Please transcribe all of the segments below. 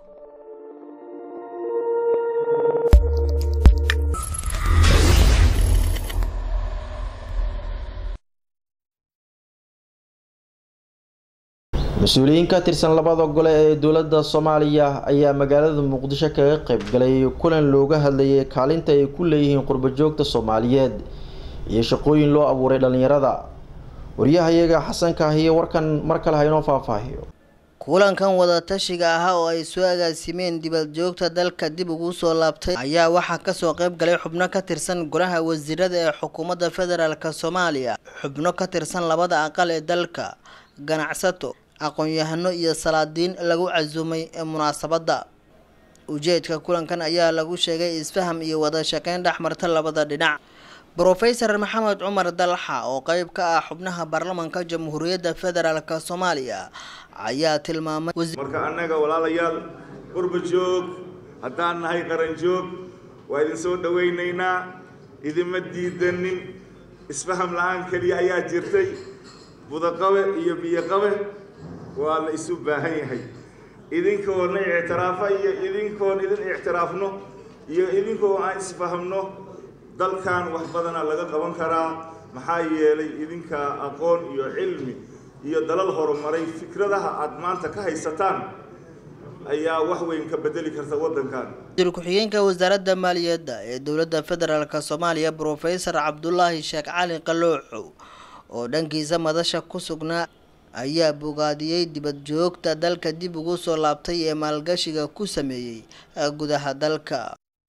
mas-uuliyiin ka tirsan labada gole ee dowladda soomaaliya ayaa magaalada muqdisho kaga qayb galay kulan looga hadlayay kaalinta ay ku leeyihiin qurbajoogta soomaaliyeed iyo shaqooyin loo abuuray dhalinyarada waryahayaga xasan kaahiye warkan mar kale haynoo faahfaahiyo kulankan wadatashiga ahaa oo ay soo agaasimeen dibadjoogta dalka dib ugu soo laabtay ayaa waxaa kasoo qayb galay xubno ka tirsan golaha wasiirada ee xukuumadda federaalk soomaaliya xubno ka tirsan labada aqal ee dalka ganacsato aqoon-yahano iyo salaadiin lagu casuumay ee munaasabadda ujeedka kulankan ayaa lagu sheegay isfaham iyo wada shaqeyn dhexmarta labada dhinac brofesor maxamed cumar dalxa oo qeyb ka ah xubnaha baarlamanka jamhuuriyadda federaalk soomaaliya ayaa tilmaamay marka annaga walaalayaal qurba joog haddaan nahay qaran joog waa idin soo dhawaynaynaa idima diidanin isfaham la-aan keliya ayaa jirtay budaqabe iyo biyoqabe waa la isu baahan yahay idinkoona ictiraafa iyo idinkoon idin ictiraafno iyo idinkoo aan isfahamno dalkan wax badana laga qaban karaa maxaa yeelay idinka aqoon iyo cilmi iyo dalal horumaray fikradaha aada maanta ka haysataan ayaa wax weyn ka bedeli karta waddankan wasiir ku-xigeenka wasaaradda maaliyadda ee dowladda federaalk soomaaliya brofesor cabdulaahi sheekh cali qalooxow oo dhankiisa madasha ku sugnaa ayaa bogaadiyey dibad joogta dalka dib ugu soo laabtay ee maalgashiga ku sameeyey gudaha dalka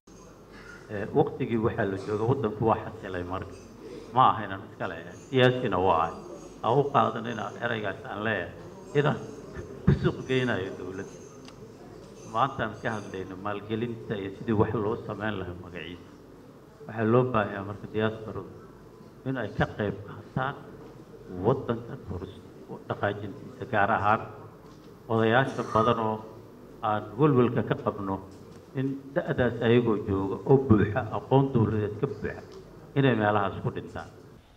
waqtigii waxaa la jooga waddanku waa xasilay marka ma aha inaan iska leeyahay siyaasina waa ah ha u qaadan inaan eraygaas aan leeyahay inaan ku suuq geynayo dowladda maantaan ka hadlayno maalgelinta iyo sidii wax loo sameyn lahaa magaciisa waxaa loo baahayaa marka diaasbaradu in ay ka qayb qaataan waddankan horus dhaqaajintiisa gaar ahaan odayaasha badan oo aan welwelka ka qabno in da-daas ayagoo jooga oo buuxa aqoon dowladeed ka buuxa inay meelahaas ku dhintaan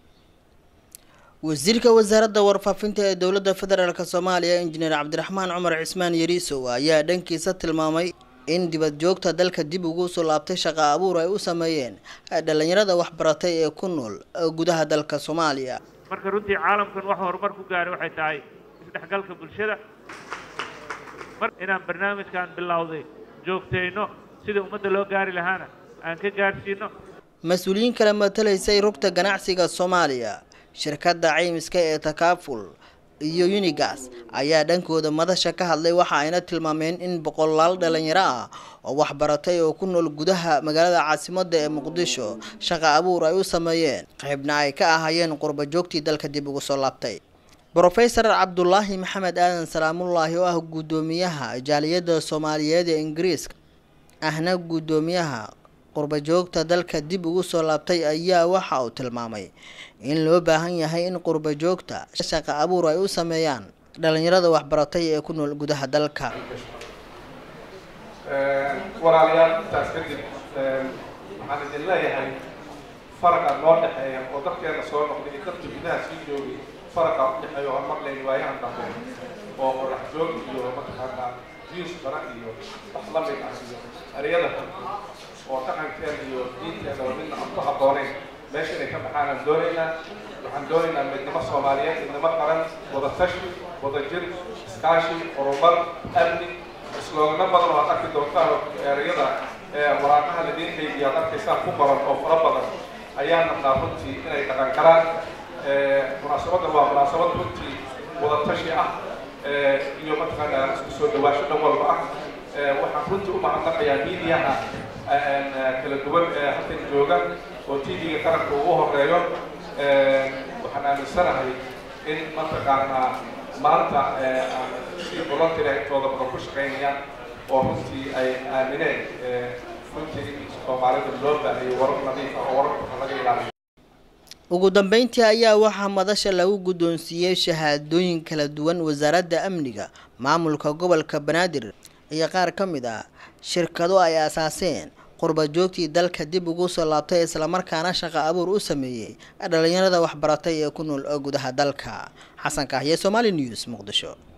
wasiirka wasaaradda warfaafinta ee dowladda federaalk soomaaliya injineer cabdiraxmaan cumar cismaan yariisow ayaa dhankiisa tilmaamay in dibad joogta dalka dib ugu soo laabtay shaqa abuur ay u sameeyeen dhalinyarada waxbaratay ee ku nool gudaha dalka soomaaliya marka runtii caalamkan wax horumar ku gaaray waxay tahay isdhexgalka bulshada mar inaan barnaamijkan bilowday joogtayno sida ummadda loo gaari lahaana aan ka gaadhsiino mas-uuliyiin kale matalaysay rugta ganacsiga soomaaliya shirkadda caymiska ee takaaful iyo unigas ayaa dhankooda madasha ka hadlay waxa ayna tilmaameen in boqolaal dhalinyaro ah oo waxbaratay oo ku nool gudaha magaalada caasimadda ee muqdisho shaqa abuur ay u sameeyeen qaybna ay ka ahaayeen qurba joogtii dalka dib ugu soo laabtay brofesor cabdulaahi maxamed aadan salaamullaahi oo ah guddoomiyaha jaaliyadda soomaaliyeed ee ingiriiska ahna guddoomiyaha qurbajoogta dalka dib ugu soo laabtay ayaa waxa uu tilmaamay in loo baahan yahay in qurbajoogta shaqa abuur ay u sameeyaan dhalinyarada waxbaratay ee ku nool gudaha dalka walaalayaal intaas kadib waxaan idin leeyahay faraqa noo dhexeeya oo dadkeena soo noqday iyo dadka gudaha sii joogay faraqa u dhexeeya oo maqlayn waayahan dambe oo qorax joog iyo mataqaanaa jiis bara iyo wax la mid ah iyo ereyada oo dhaqankeena iyo diinteena midna aan ku habboonayn meesha inay ka baxaan aan doonaynaa waxaan doonaynaa midnimo soomaaliyeed midnimo qaran wada tashi wada jir iskaashi horumar amni isloogano badan oo aad arki doontaan ereyada waraaqaha ladiin qaybiya aad arkaysaan ku baran oo fara badan ayaa nabnaa runtii inay dhaqan galaan munaasabadda waa munaasabad runtii wada tashi ah iyo mataqaanaa isku soo dhawaasho dhan walba ah waxaan runtii u mahadnaqayaa miidiyaha kala duwan ee halkan jooga oo tv-ga qaranka ugu horeeyo waxaan aaminsanahay in mataqaanaa maanta si volunteer intooda badan ku shaqaynayaan oo runtii ay aamineen runtii soomaalida loo baahayay warar nadiif ah oo wararka laga ilaaliyo ugu dambeyntii ayaa waxaa madasha lagu guddoonsiiyey shahaadooyin kala duwan wasaaradda amniga maamulka gobolka banaadir iyo qaar ka mid ah shirkado ay aasaaseen qurba joogtii dalka dib ugu soo laabtay islamarkaana shaqa abuur u sameeyey dhalinyarada waxbaratay ee ku nool gudaha dalka xasan kahye somaali news muqdisho